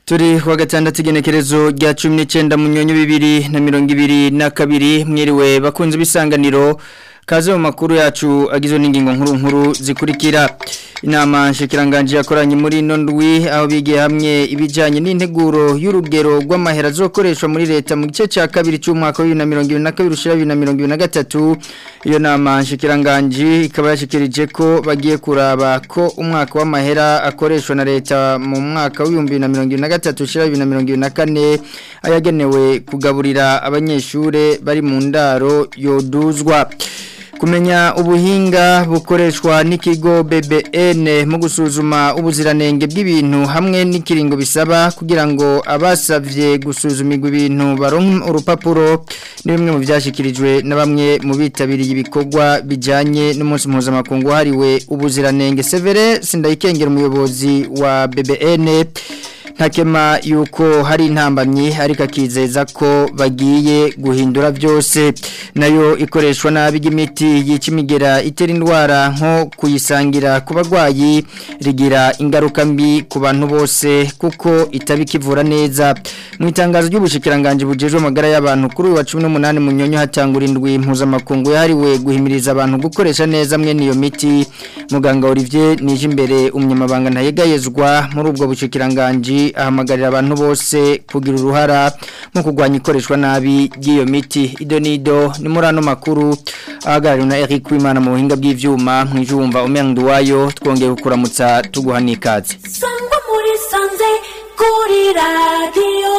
turi wa gatandatu igenekerezo rya cumi n'icyenda mu nyonyo bibiri na mirongo ibiri na kabiri mwiriwe bakunze ibisanganiro kaze mu makuru yacu agizwe n'ingingo nkuru nkuru zikurikira inama nshikiranganje yakoranye muri ino ndwi aho bigiye hamwe ibijyanye n'integuro y'urugero rw'amahera azokoreshwa muri leta mu gice cya kabiri cy'umwaka wa bibiri na mirongo ibiri na kabiri ushyira bibiri na mirongo ibiri na gatatu iyo nama nshikiranganje ikaba yashyikirije ko bagiye kuraba ko umwaka w'amahera akoreshwa na leta mu mwaka w'ibihumbi bibiri na mirongo ibiri na gatatu ushyira bibiri na mirongo ibiri na kane ayagenewe kugaburira abanyeshuri bari mu ndaro yoduzwa kumenya ubuhinga bukoreshwa n'ikigo BBN mu gusuzuma ubuziranenge bw'ibintu hamwe n'ikiringo bisaba kugira ngo abasavye gusuzumirwa ibintu baronke urupapuro ni bimwe mu byashyikirijwe na bamwe mu bitabiriye ibikorwa bijyanye n'umunsi mpuzamakungu wahariwe ubuziranenge severe sindayikengera umuyobozi wa BBN ntakema yuko hari intambamyi ariko akizeza ko bagiye guhindura byose nayo ikoreshwa nabi ry'imiti yica imigera itera indwara nko kuyisangira ku barwayi rigira ingaruka mbi ku bantu bose kuko itaba ikivura neza mu itangazo ry'ubushikiranganje bujejwe amagara y'abantu kuri uyu wa cumi n'umunani mu nyonyo hatangura indwi mpuzamakungu yahariwe guhimiriza abantu gukoresha neza mwene iyo miti muganga Olivier nije imbere umunyamabanga ntayegayezwa muri ubwo bushikiranganje ahamagarira abantu bose kugira uruhara mu kurwanya ikoreshwa nabi ry'iyo miti idonido ni muri ano makuru ahagarariwe na Eric Wimana mu buhinga bw'ivyuma mwijumva umendu wayo twongeye kukuramutsa tuguha n'ikaze sangwa muri sanze kuri radio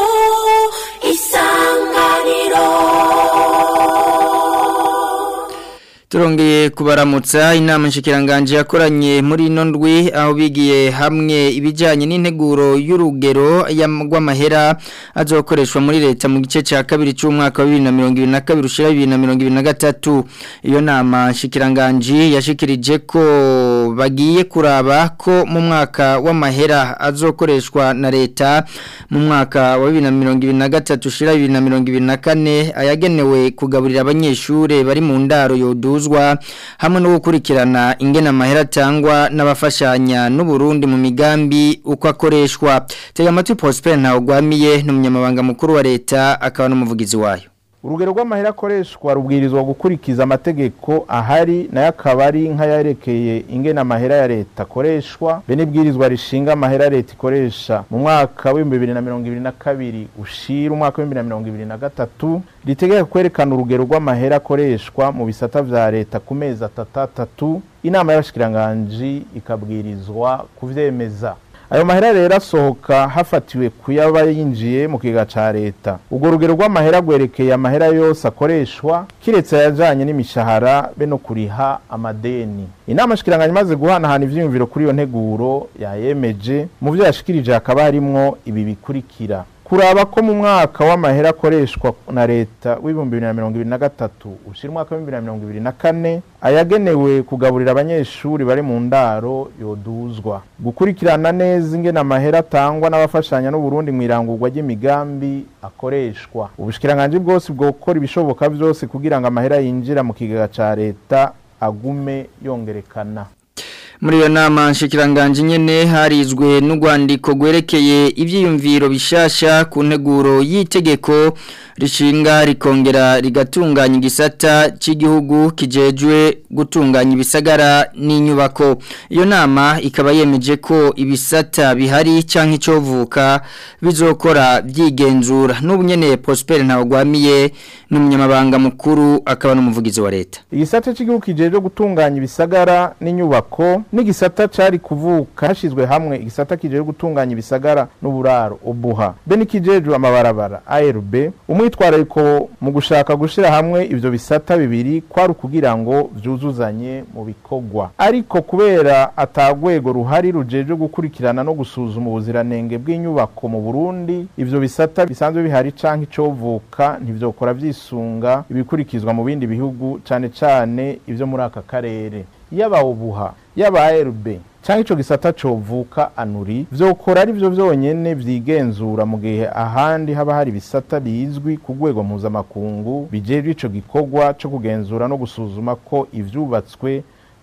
isanganiro Turongeye kubaramutsa inama nshikiranganje yakoranye muri ino ndwi aho bigiye hamwe ibijyanye n'integuro y'urugero rw'amahera azokoreshwa muri leta mu gice cya kabiri cy'umwaka wa bibiri na mirongo ibiri na kabiri ushyira bibiri na mirongo ibiri na gatatu iyo nama nshikiranganje yashikirije ko bagiye kuraba ko mu mwaka w'amahera azokoreshwa na leta mu mwaka wa bibiri na mirongo ibiri na gatatu ushyira bibiri na mirongo ibiri na kane ayagenewe kugaburira abanyeshuri bari mu ndaro yodu hamwe no gukurikirana ingena amahera atangwa n'abafashanya n'uburundi mu migambi uko akoreshwa tega amatwi Prosper ntawugwamiye n'umunyamabanga mukuru wa leta akaba n'umuvugizi wayo urugero rw'amahera akoreshwa rubwirizwa gukurikiza amategeko ahari nayo akaba ari nk'ayarekeye ingena amahera ya leta akoreshwa be n'ibwirizwa rishinga amahera leta ikoresha mu mwaka w'ibihumbi bibiri na mirongo ibiri na kabiri ushira umwaka w'ibihumbi bibiri na mirongo ibiri na gatatu ritegeka kwerekana urugero rw'amahera akoreshwa mu bisata vya leta ku mezi atatu inama y'abashikiranganji ikabwirizwa kuvyemeza ayo mahera rero asohoka hafatiwe kuyaba yinjiye mu kiga ca leta ubwo rugero rw'amahera rwerekeye amahera yose akoreshwa kiretse ayajanye n'imishahara be no kuriha amadeni inama shikiranganya imaze guhanahana ivyiyumviro kuri iyo nteguro yayemeje mu vyo yashikirije hakaba harimwo ibi bikurikira kuraba ko mu mwaka w'amahera akoreshwa na leta w'ibihumbi bibiri na mirongo ibiri na gatatu ushira umwaka w'ibihumbi bibiri na mirongo ibiri na kane ayagenewe kugaburira abanyeshuri bari mu ndaro yoduzwa gukurikirana neza ingena amahera atangwa n'abafashanya n'uburundi mu irangurwa ry'imigambi akoreshwa ubushikiranganje bwose bwokora ibishoboka byose kugira ngo amahera yinjira mu kigega ca leta agume yongerekana muri iyo nama nshikiranganje nyene harizwe n'urwandiko rwerekeye ivyiyumviro bishasha ku nteguro y'itegeko rishinga rikongera rigatunganya igisata cy'igihugu kijejwe gutunganya ibisagara n'inyubako iyo nama ikaba yemeje ko ibisata bihari canke icovuka bizokora byigenzura n'ubu nyene Prosper ntawugwamiye n'umunyamabanga mukuru akaba n'umuvugizi wa leta igisata cy'igihugu kijejwe gutunganya ibisagara n'inyubako n'igisata cari kuvuka hashizwe hamwe igisata kijejwe gutunganya ibisagara n'uburaro ubuha be n'ikijejwe amabarabara ARB umwitwarariko mu gushaka gushira hamwe ivyo bisata bibiri kwari kugira ngo vyuzuzanye mu bikorwa ariko kubera atagwego ruhari rujejwe gukurikirana no gusuzuma ubuziranenge bw'inyubako mu Burundi ivyo bisata bisanzwe bihari canke icovuka ntivyokora vyisunga ibikurikizwa mu bindi bihugu cane cane ivyo muri aka karere yaba ubuha yaba ARB cyangwa ico gisata covuka anuri vyokora ari vyo vyonyene vyigenzura mu gihe ahandi haba hari bisata bizwi ku rwego mpuzamakungu bijejwe ico gikorwa co kugenzura no gusuzuma ko ivyubatswe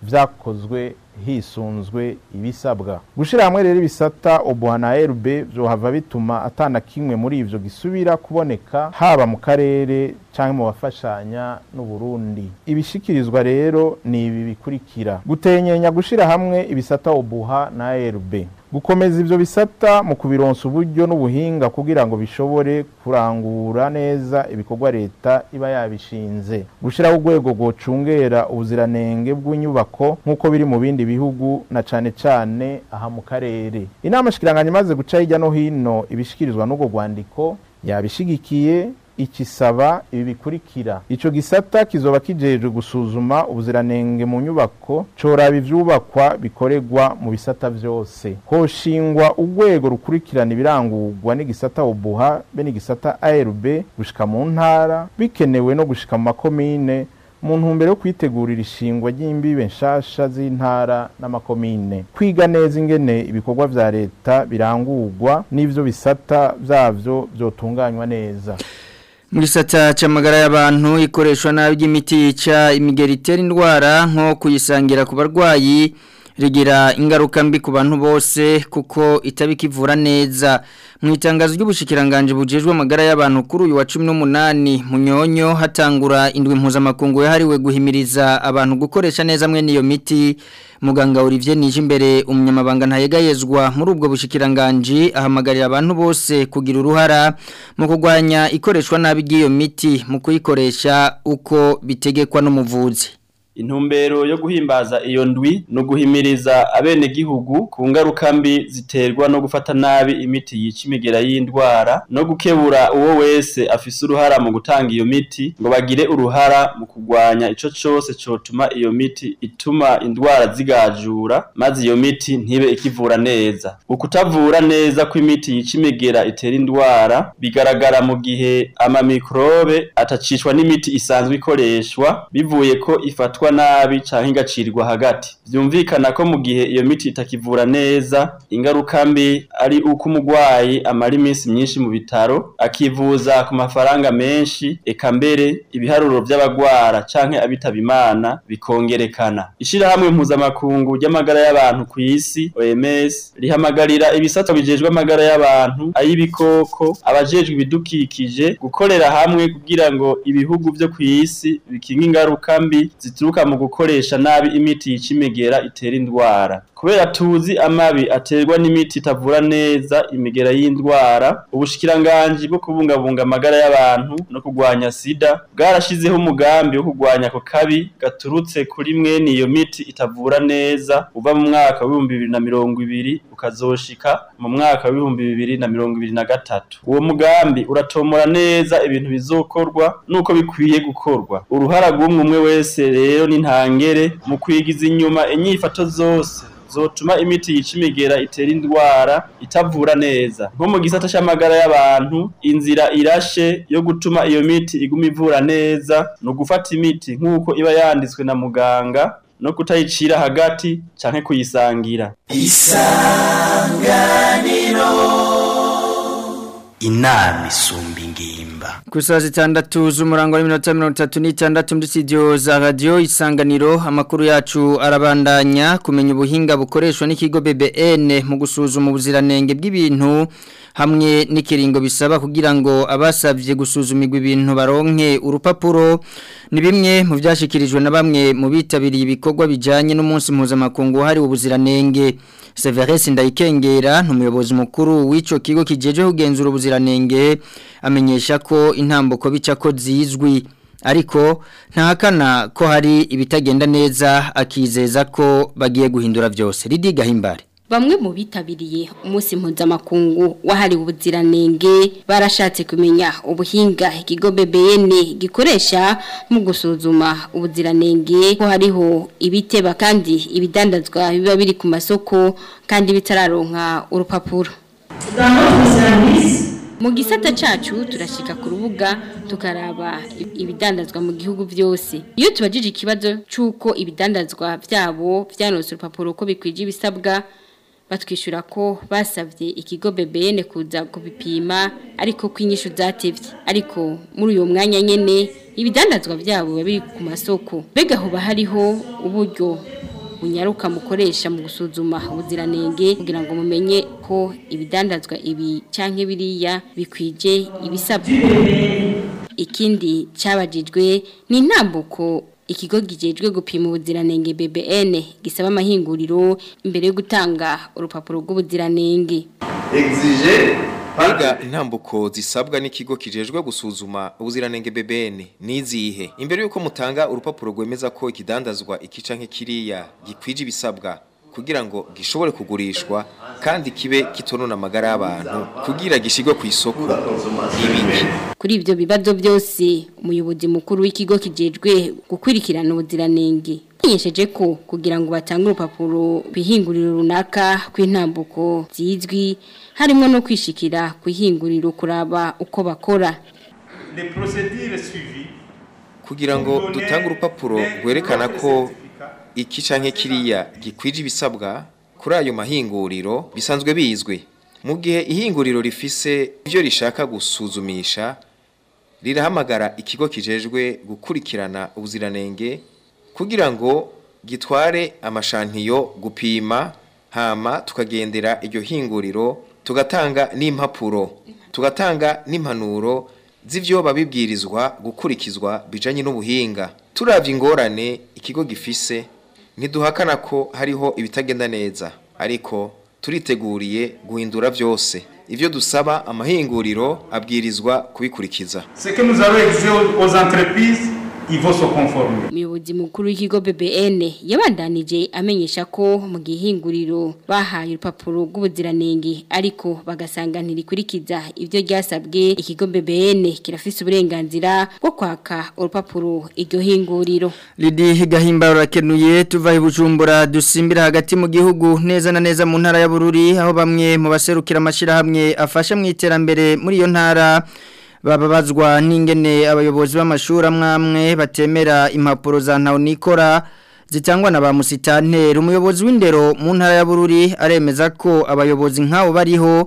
vyakozwe hisunzwe ibisabwa gushira hamwe rero ibisata obuha na RB vyohava bituma atana kimwe muri ivyo gisubira kuboneka haba mu karere canke mu bafashanya n'u Burundi ibishikirizwa rero ni ibi bikurikira gutenyenya gushira hamwe ibisata obuha na RB gukomeza ivyo bisata mu kubironsa uburyo n'ubuhinga kugira ngo bishobore kurangura neza ibikorwa leta iba yabishinze gushiraho urwego rwocungera ubuziranenge bw'inyubako nk'uko biri mu bindi bihugu na cane cane aha mu karere inama shikiranganya imaze guca hirya no hino ibishikirizwa n'urwo rwandiko yabishigikiye ikisaba ibi bikurikira ico gisata kizoba kijejwe gusuzuma ubuziranenge mu nyubako coraba ivyubakwa bikoregwa mu bisata vyose hoshingwa urwego rukurikirana ibirangurwa n'igisata obuha be n'igisata ARB gushika mu ntara bikenewe no gushika mu makomine mu ntumbero yo kwitegurira ishingwa ry'imbibe nshasha z'intara n'amakomine kwiga neza ingene ibikorwa vya leta birangurwa n'ivyo bisata vyavyo vyotunganywa neza mu gisata cy'amagara y'abantu ikoreshwa nabi ry'imiti yica imigeri itera indwara nko kuyisangira ku barwayi rigira ingaruka mbi ku bantu bose kuko itabikivura neza mu itangazo ry'ubushikiranganje bujejwe amagara y'abantu kuri uyu wa 18 munyonyo hatangura indwi mpuzamakungu yahariwe guhimiriza abantu gukoresha neza mwe niyo miti muganga Olivier nije imbere umunyamabanga ntayegayezwa muri ubwo bushikiranganje ahamagarira abantu bose kugira uruhara mu kugwanya ikoreshwa nabi ry'iyo miti mu kuyikoresha uko bitegekwa n'umuvuzi intumbero yo guhimbaza iyo ndwi no guhimiriza abene gihugu ku ngaruka mbi ziterwa no gufata nabi imiti yica imigera y'indwara no gukebura uwo wese afise uruhara mu gutanga iyo miti ngo bagire uruhara mu kugwanya ico cose cotuma iyo miti ituma indwara zigajura maze iyo miti ntibe ikivura neza ukutavura neza kw'imiti yica imigera itera indwara bigaragara mu gihe amamikrobe atacishwa n'imiti isanzwe ikoreshwa bivuye ko ifatwa nabi canke igacirwa hagati vyumvikana ko mu gihe iyo miti itakivura neza ingaruka mbi ari uko umugwayi amara iminsi myinshi mu bitaro akivuza ku mafaranga menshi eka mbere ibiharuro vy'abagwara canke abitaba imana bikongerekana ishirahamwe mpuzamakungu ry'amagara y'abantu ku isi OMS rihamagarira ibisata bijejwe amagara y'abantu ay'ibikoko abajejwe ibidukikije gukorera hamwe kugira ngo ibihugu vyo ku isi bikinga ingaruka mbi zituruka mu gukoresha nabi imiti yica imigera itera indwara kubera tuzi amabi aterwa n'imiti itavura neza imigera y'indwara ubushikiranganji bwo kubungabunga amagara y'abantu no kugwanya sida bwarashizeho umugambi wo kugwanya ako kabi gaturutse kuri mwene iyo miti itavura neza uva mu mwaka w'ibihumbi bibiri na mirongo ibiri ukazoshika mu mwaka w'ibihumbi bibiri na mirongo ibiri na gatatu uwo mugambi uratomora neza ibintu bizokorwa nuko bikwiye gukorwa uruhara rw'umwe umwe wese rero ni ntangere mu kwigiza inyuma inyifato zose zotuma imiti yica imigera itera indwara itavura neza nko mu gisata c'amagara y'abantu inzira irashe yo gutuma iyo miti iguma ivura neza ni ugufata imiti nk'uko iba yanditswe na muganga no kutayicira hagati canke kuyisangira inama isumba ingimba ku saa zitandatu z'umurango w'iminota mirongo itatu n'itandatu muri studio za radiyo isanganiro amakuru yacu arabandanya kumenya ubuhinga bukoreshwa n'ikigo BBN mu gusuzuma ubuziranenge bw'ibintu hamwe n'ikiringo bisaba kugira ngo abasabye gusuzumirwa ibintu baronke urupapuro ni bimwe mu byashyikirijwe na bamwe mu bitabiriye ibikorwa bijyanye n'umunsi mpuzamakungu wahariwe ubuziranenge Severus Ndayikengera n'umuyobozi mukuru w'ico kigo kijeje kugenzura ubuziranenge amenyesha ko intambuko bica ko zizwi ariko ntahakana ko hari ibitagenda neza akizeza ko bagiye guhindura byose Lidi Gahimbare Bamwe mu bitabiriye umunsi mpuzamakungu wahariwe ubuziranenge barashatse kumenya ubuhinga ikigo BBN gikoresha mu gusuzuma ubuziranenge ko hariho ibiteba kandi ibidandazwa biba biri ku masoko kandi bitararonka urupapuro. Mu gisata cacu turashika ku rubuga tukaraba ibidandazwa mu gihugu byose. Iyo tubajije ikibazo cyuko ibidandazwa byabo byanose urupapuro ko bikwije ibisabwa batwishyura ko basabye ikigo BBN kuza kubipima ariko ko inyishu zatevye ariko muri uyo mwanya nyene ibidandazwa byabo biri ku masoko mbega hoba hariho uburyo bunyaruka mukoresha mu gusuzuma ubuziranenge kugira ngo mumenye ko ibidandazwa ibi canke biriya bikwije ibisabwa ikindi cyabajijwe ni intambuko ikigo gijejwe gupima ubuziranenge BBN gisaba amahinguriro imbere yo gutanga urupapuro rw'ubuziranenge exige Biga intambuko zisabwa n'ikigo kijejwe gusuzuma ubuziranenge BBN nizihe imbere yuko mutanga urupapuro rwemeza ko ikidandazwa ikica nk'ikiriya gikwije ibisabwa kugira ngo gishobore kugurishwa kandi kibe kitonona amagara y'abantu kugira gishigwe ku isoko ibiki kuri ibyo bibazo byose umuyobozi mukuru w'ikigo kijejwe gukurikirana ubuziranenge yamenyesheje ko kugira ngo batange urupapuro kwihinguriro runaka kw'intambuko zizwi harimo no kwishikira kwihinguriro kuraba uko bakora les procédures suivies kugira ngo dutange urupapuro rwerekana ko iki canke kiriya gikwije ibisabwa kuri ayo mahinguriro bisanzwe bizwi mu gihe ihinguriro rifise ibyo rishaka gusuzumisha rirahamagara ikigo kijejwe gukurikirana ubuziranenge kugira ngo gitware amashantiyo gupima hama tukagendera iryo hinguriro tugatanga n'impapuro tugatanga n'impanuro z'ivyo babibwirizwa gukurikizwa bijanye n'ubuhinga turavye ingorane ikigo gifise ntiduhakana ko hariho ibitagenda neza ariko turiteguriye guhindura vyose ivyo dusaba amahinguriro abwirizwa kubikurikiza ce que nous avons exigé aux, aux entreprises ils vont se conformer umuyobozi mukuru w'ikigo BBN yabandanije amenyesha ko mu gihinguriro bahaye urupapuro rw'ubuziranenge ariko bagasanga ntirikurikiza ibyo ryasabwe ikigo BBN kirafise uburenganzira bwo kwaka urupapuro iryo hinguriro Lidi gahimba rakenuye tuva ibujumbura dusimbira hagati mu gihugu neza na neza mu ntara ya Bururi aho bamwe mu baserukira amashirahamwe afasha mu iterambere muri iyo ntara bababazwa n'ingene abayobozi b'amashuri amwamwe batemera impapuro za nikora zitangwa na ba musitanteri umuyobozi w'indero mu ntara ya Bururi aremeza ko abayobozi nk'abo bariho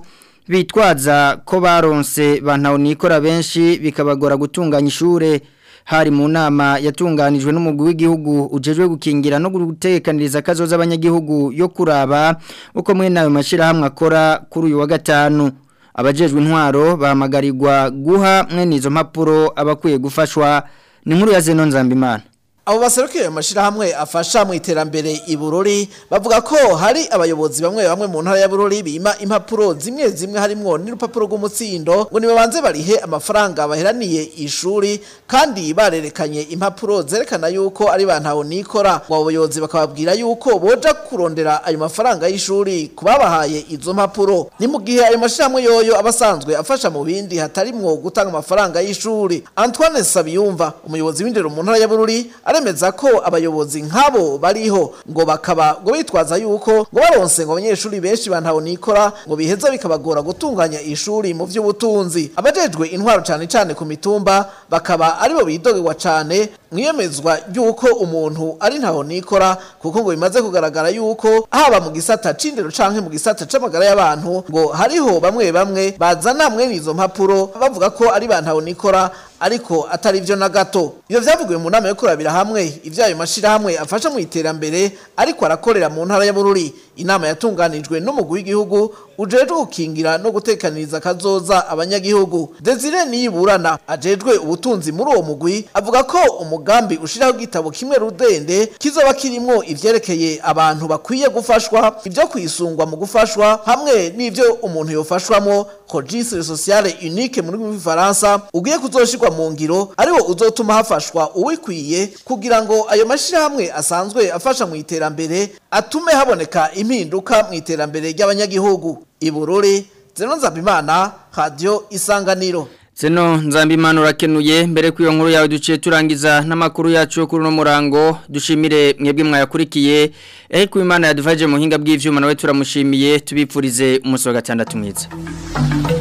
bitwaza ko baronse ba nikora benshi bikabagora gutunganya ishure hari mu nama yatunganijwe n'umugwi w'igihugu ujejwe gukingira no gutekaniriza kazoza abanyagihugu yo kuraba uko mwe nayo mashirahamwe akora kuri uyu wa gatanu abajejwe intwaro bahamagarirwa guha mwene izo mpapuro abakwiye gufashwa ni nkuru ya Zeno Nzambimana abo baserukiye ayo mashirahamwe afasha mu iterambere i Bururi bavuga ko hari abayobozi bamwe bamwe mu ntara ya Bururi bima impapuro zimwe zimwe harimwo n'urupapuro rw'umutsindo ngo nibabanze barihe amafaranga baheraniye ishuri kandi barerekanye impapuro zerekana yuko ari bantaho nikora ngo abo bayobozi bakababwira yuko boja kurondera ayo mafaranga y'ishuri kubabahaye izo mpapuro ni mu gihe ayo mashirahamwe yoyo abasanzwe afasha mu bindi hatarimwo gutanga amafaranga y'ishuri Antoine Sabiyumva umuyobozi w'indero mu ntara ya Bururi aremeza ko abayobozi nk'abo bariho ngo bakaba ngo bitwaza yuko ngo baronse ngo abanyeshuri benshi bantaho nikora ngo biheza bikabagora gutunganya ishuri mu by'ubutunzi abajejwe intwaro cyane cyane ku mitumba bakaba aribo bidogerwa cyane mwiyemezwa yuko umuntu ari ntaho nikora kuko ngo bimaze kugaragara yuko haba mu gisata c'indero canke mu gisata c'amagara y'abantu ngo hariho bamwe bamwe bazana mwene izo mpapuro bavuga ko ari bantaho nikora ariko atari byo na gato ibyo byavugiwe mu nama yo kurabira hamwe ibyayo mashirahamwe afasha mu iterambere ariko arakorera mu ntara ya Bururi inama yatunganijwe n'umugwi w'igihugu ujejwe gukingira no gutekaniriza kazoza abanyagihugu Desire niyiburana ajejwe ubutunzi muri uwo mugwi avuga ko umugambi ushiraho igitabo kimwe rudende kizoba kirimwo ivyerekeye abantu bakwiye gufashwa ibyo kwisungwa mu gufashwa hamwe n'ivyo umuntu yofashwamo registre sociale unique muri Faransa ugiye kuzoshirwa mu ngiro ariwo uzotuma hafashwa uwikwiye kugira ngo ayo mashirahamwe asanzwe afasha mu iterambere atume haboneka impinduka mu iterambere ry'abanyagihugu ibururi zeno nzabimana radio isanganiro Zeno nzambimana urakenuye mbere ku iyo nkuru yawe duciye turangiza n'amakuru yacu yo kuri uno murango dushimire mwebwe mwayakurikiye ehe ku imana yadufaje mu hinga bw'ivyuma nawe turamushimiye tubipfurize umunsi wa gatandatu mwiza